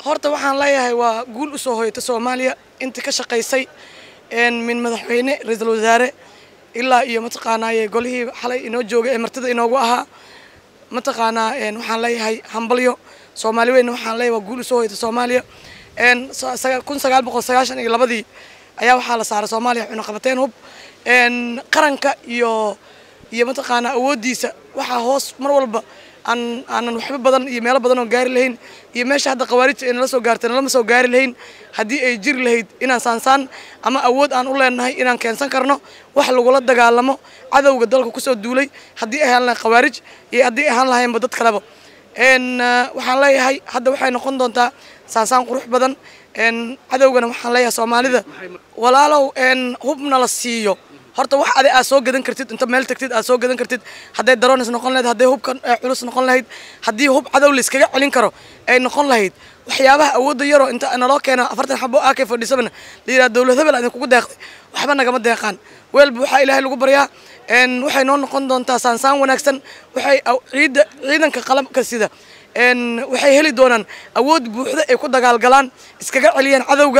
horta waxaan leeyahay waa guul u soo hoyata soomaaliya inta ka shaqaysay min madaxweyne ra-iisul wasaare ilaa iyo mataqaanaaye golihii xalay inoo joogay ee martida inoogu ahaa mataqaanaa waxaan leeyahay hambalyo soomaali weyna waxaan leeyahay waa guul u soo hoyata soomaaliya kun sagaal boqol sagaashan iyo labadii ayaa waxaa la saaray soomaaliya cunaqabateen hub qaranka iyo iyo mataqaanaa awooddiisa waxaa hoos mar walba aan aanan waxba badan iyo meelo badan oo gaari lahayn iyo meesha hadda khawaarijta ay nala soo gaartay nalama soo gaari lahayn haddii ay jiri lahayd inaan saansaan ama awood aan u leenahay inaan keensan karno wax lagula dagaalamo cadowga dalka kusoo duulay haddii ay ahaan lahayn khawaarij iyo haddii ay ahaan lahaynba dad kaleba waxaan leeyahay hadda waxay noqon doontaa saansaan qurux badan cadowgana waxaan leeyahay soomaalida walaalow hubna la siiyo horta wax adi aad soo gadan kartid inta meel tagtid aad soo gadan kartid hadday daroonis noqon lahayd hadday hubka culus noqon lahayd haddii hub cadow layskaga celin karo ay noqon lahayd waxyaabaha awoodda yaroo inta naloo keena afartan xabo aa kay fadhiisabana la yidhaha dowlad hebel idinkugu deeqday waxba nagama deeqaan weelba waxaa ilaahay lagu baryaa waxay noo noqon doontaa saansaan wanaagsan waxay ciida ciidanka qalabka sida waxay heli doonaan awood buuxda ay ku dagaalgalaan iskaga celiyaan cadowga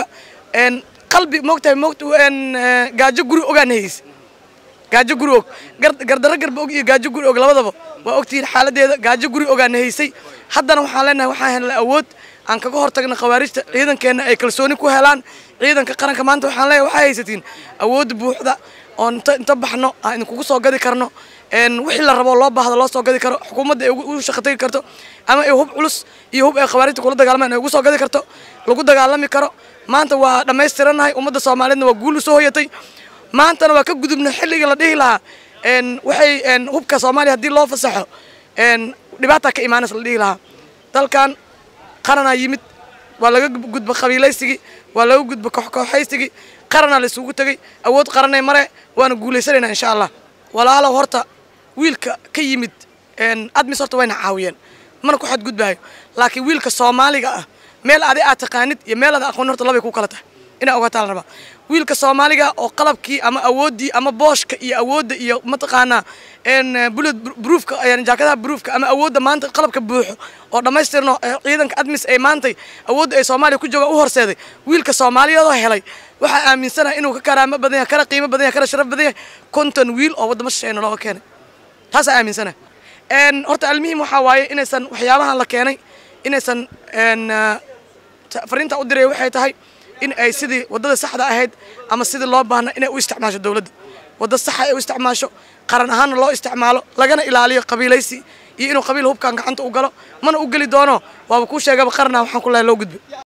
qalbi moogtahay moogta gaajo guri ogaan hayse gaajo guri og gardaro garba og iyo gaajo guri og labadaba waa ogtihiin xaaladeeda gaajo guri ogaan haysay haddana waxaan leenahay waxaan helnay awood aan kaga hortagna khawaarijta ciidankeenna ay kalsooni ku helaan ciidanka qaranka maanta waxaan leeyahay waxaa haysatiin awood buuxda oo inta inta baxno aan idinkugu soo gadi karno wixii la rabo loo baahdo loo soo gadi karo xukuumadda ay ugu shaqo tagi karto ama ay hub culus iyo hub ay khawaarijta kula dagaalmaan ay ugu soo gadi karto lagu dagaalami karo maanta waa dhammaystiranahay ummadda soomaaliyeedna waa guul u soo hoyatay maantana waa ka gudubna xilligii la dhihi lahaa waxay hubka soomaaliya haddii loo fasaxo dhibaataa ka imaanaysa la dhihi lahaa dalkan qaranaa yimid waa laga gudba qabiilaysigii waa laga gudba kooxkooxaysigii qaranaa la isugu tegey awood qaranay mare waana guulaysanaynaa insha allah walaalow horta wiilka ka yimid admis horta wayna caawiyeen mana ku xadgudbaayo laakiin wiilka soomaaliga ah meel adi aad taqaanid iyo meel aad aqoon horta labay ku kala tahay inaa ogaataa la rabaa wiilka soomaaliga oo qalabkii ama awooddii ama booshka iyo awoodda iyo mataqaanaa bullet broofka jaakadaha broofka ama awoodda maanta qalabka buuxo oo dhammaystirno ciidanka admis ay maantay awoodda ay soomaaliya ku joogaan u horseeday wiilka soomaaliyeedoo helay waxaa aaminsanaha inuu ka karaamo badan yahay kana qiimo badan yahay kana sharaf badan yahay konton wiil oo waddamo shisheeyna looga keenay taasaa aaminsanaha horta almuhim waxaa waaye inaysan waxyaabahan la keenay inaysan fariinta u diraya waxay tahay in ay sidii waddada saxda ahayd ama sidii loo baahna inay u isticmaasho dowladda wadda saxa ay u isticmaasho qaran ahaanna loo isticmaalo lagana ilaaliyo qabiilaysi iyo inuu qabiil hubkan gacanta u galo mana u geli doono waaba kuu sheegaba qarana waxaan ku lahay loo gudbay